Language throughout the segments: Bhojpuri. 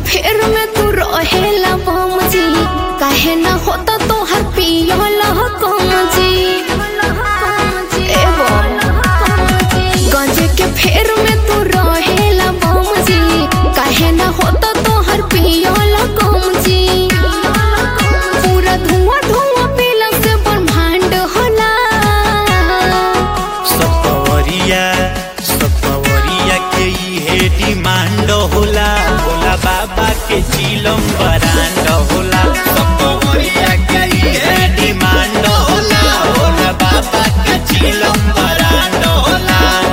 फेर में तू रहेला बम जी काहे ना होता तो हर पियला कम जी ए बम गंजे के फेर में तू रहेला बम जी काहे ना होता तो हर पियला कम जी पूरा धुआं धुआं पीला से ब्रह्मांड होला सपवरिया सपवरिया के इहे डिमांड होला भोला बाबा के चिलम बरांड होला सपवरिया के इहे डिमांड होला भोला बाबा के चिलम बरांड होला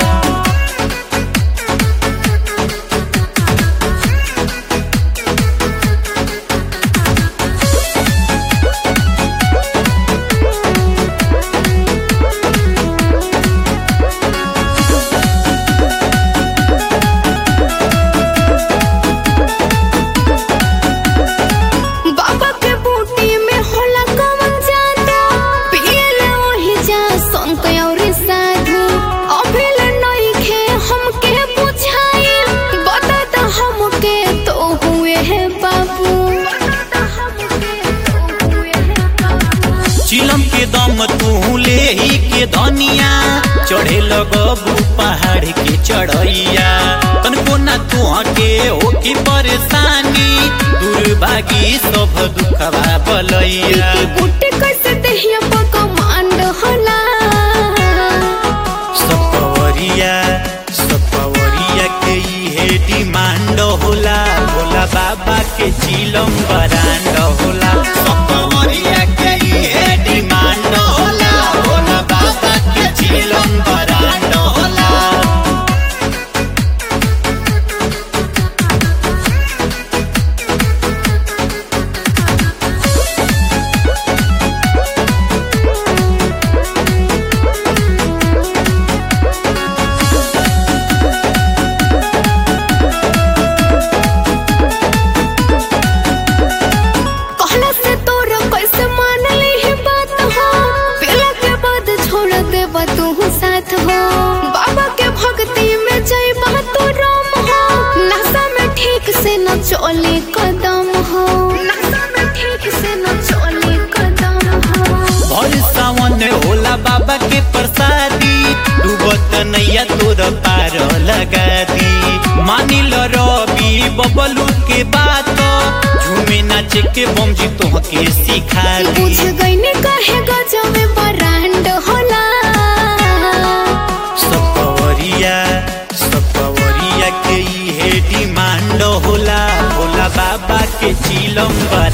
बाबा के बूटी में होला कवन जादू पियले वही जा संत और साधु अभिल नइखे हमके बुझाई बता द हमके तो हुए है बाबू चिलम के दम तू ले ही के धनिया चढ़े लगबू पहाड़ के चढ़ैया तनको ना तू के होके परेशानी दुर्भागी सब दुखवा बलैया बूटी कैसे देहिया पर कमांड होला सपवरिया सपवरिया के इहे डिमांड होला भोला बाबा के चिलम बरांड होला सपवरिया के इहे डिमांड होला भोला बाबा के चिलम बरांड होला कहला से तोरा कैसे मान ली ही बात हो पीला के बाद छोड़ देबा तू साथ हो बाबा के भक्ति में जय तू राम हो नशा में ठीक से न चले कदम हो नशा में ठीक से न चले कदम हो भर सावन होला बाबा के प्रसादी डूबत नैया तोर पार लगा दी मानिल रवि बबलू के बात झूमे नाचे के बमजी तोहके सिखा दी बुझ गईने कहे गजब बरांड होला सपवरिया सपवरिया के इहे डिमांड होला भोला बाबा के चिलम